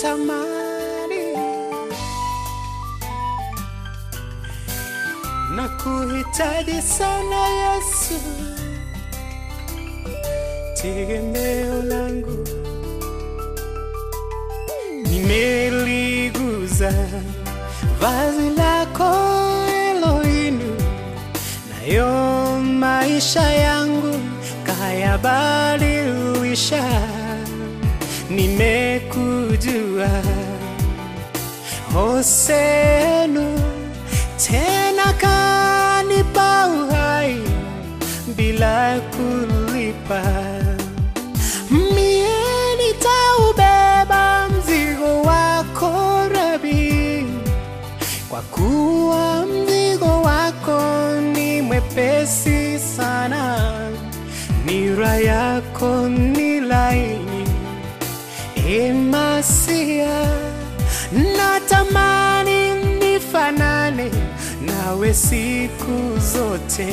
natamani na kuhitaji sana Yesu, tegemeo langu nimeliguza vazi lako Elohim, nayo maisha yangu kayabadilisha. Nimekujua Hosenu, tena kanipa uhai bila kulipa. Mie nitaubeba mzigo wako Rabi, kwa kuwa mzigo wako ni mwepesi sana, nira yako ni laini. Emasia, natamani nifanane nawe siku zote.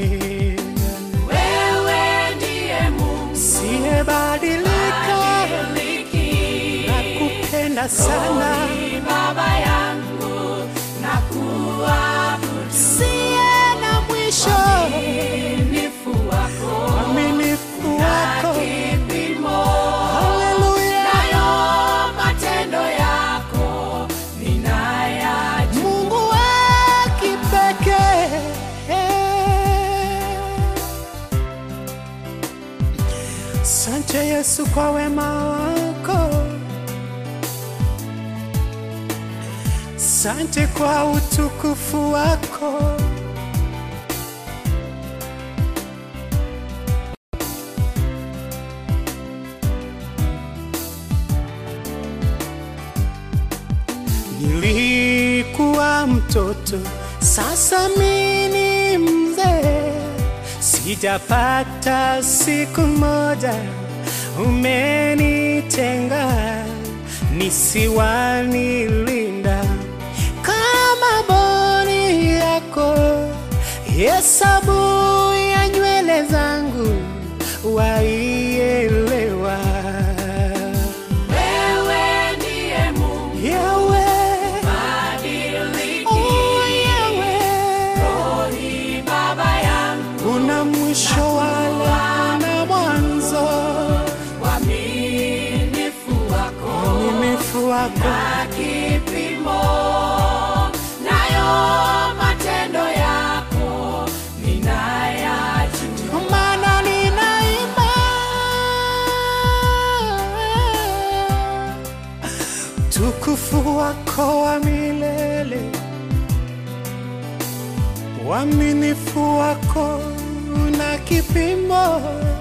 Wewe ndiye Mungu Siyebadilika, badiliki. nakupenda sana, Ni Baba yangu na kuabudu siye na mwisho, uaminifu wako uaminifu wako. kipimo Haleluya, nayo matendo yako ninayajua. Mungu wa kipekee. Sante Yesu kwa wema wako, sante kwa utukufu wako. Nilikuwa mtoto, sasa mimi ni mzee, sijapata siku moja umenitenga, nisiwanilinda kama boni yako, hesabu ya nywele zangu waielewa. Wewe ndiye Mungu Yahweh, badiliki. oh Yahweh, Rohi Baba yangu una mwisho wala na mwanzo, uaminifu wako uaminifu wako na kipimo nayo matendo yako ninayajua. Ndio maana ninaimba tukufu wako wa milele, uaminifu wako una kipimo.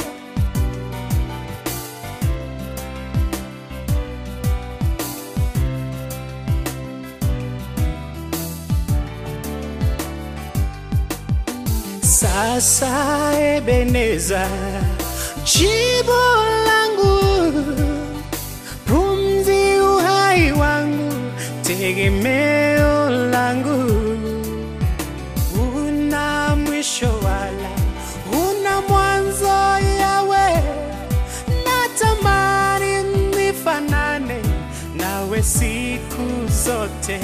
Sasa Ebeneza, jibu langu, pumzi uhai wangu, tegemeo langu, una mwisho wala una mwanzo. Yawe, natamani nifanane nawe siku zote.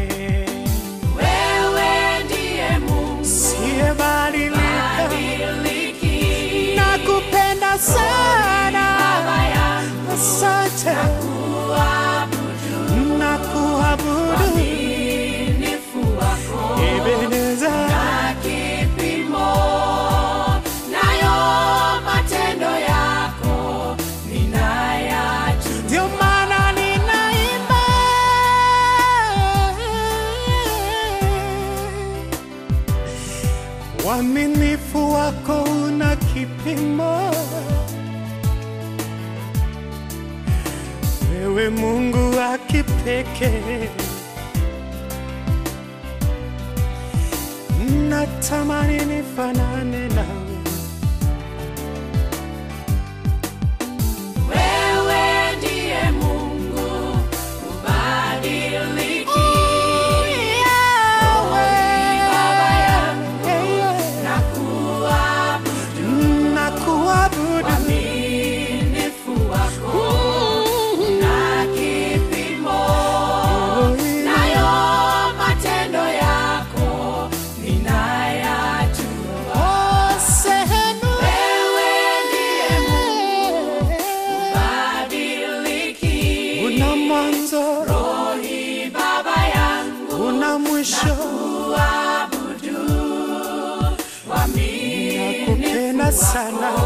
Wewe ndiye Mungu Siyebadilika, badiliki. nakupenda sana, Baba yangu asante kuabudu na kuabudu uaminifu wako Ebeneza, na kipimo nayo matendo yako ninayajua. ndio maana ninaimba uaminifu wako una kipimo. Wewe Mungu wa kipekee, natamani nifanane nawe. Wewe ndiye Mungu ubadiliki. Baba yangu na kuabudu uaminifu wako na kipimo sana